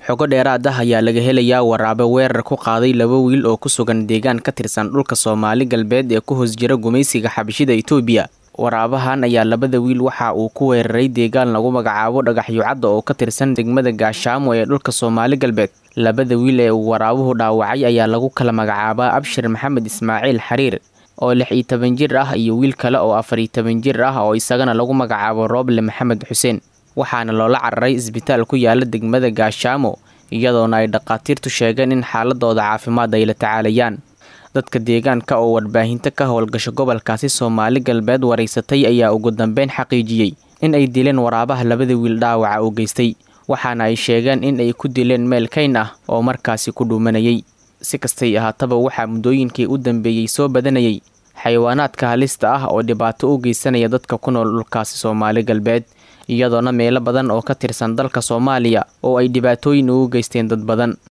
xogo dheeraad ah ayaa laga helayaa waraabe weerar ku qaaday laba wiil oo ku sugan deegaan ka tirsan dhulka soomaali galbeed ee ku hoos jira gumaysiga xabashida itoobiya waraabahan ayaa labada wiil waxa uu ku weeraray deegaan lagu magacaabo dhagaxyucadda oo ka tirsan degmada gaashaamo ee dhulka soomaali galbeed labada wiil ee uu waraabuhu dhaawacay ayaa lagu kala magacaabaa abshir maxamed ismaaciil xariir oo lix iyo toban jir ah iyo wiil kale oo afar iyo toban jir ah oo isagana lagu magacaabo rooble maxamed xuseen waxaana loola cararay isbitaal ku yaala degmada gaashaamo iyadoona ay dhakhaatiirtu sheegeen in xaaladooda caafimaad ay la tacaalayaan dadka deegaanka oo warbaahinta ka howlgasho gobolkaasi soomaali galbeed waraysatay ayaa ugu dambeyn xaqiijiyey in ay dileen waraabaha labada wiil dhaawaca u geystay waxaana ay sheegeen in ay ku dileen meel kayn ah oo markaasi ku dhuumanayay si kastay ahaataba waxaa muddooyinkii u dambeeyey soo badanayay xayawaanaadka halista ah oo dhibaato u geysanaya dadka ku nool dhulkaasi soomaali galbeed iyadoona meelo badan oo ka tirsan dalka soomaaliya oo ay dhibaatooyin ugu geysteen dad badan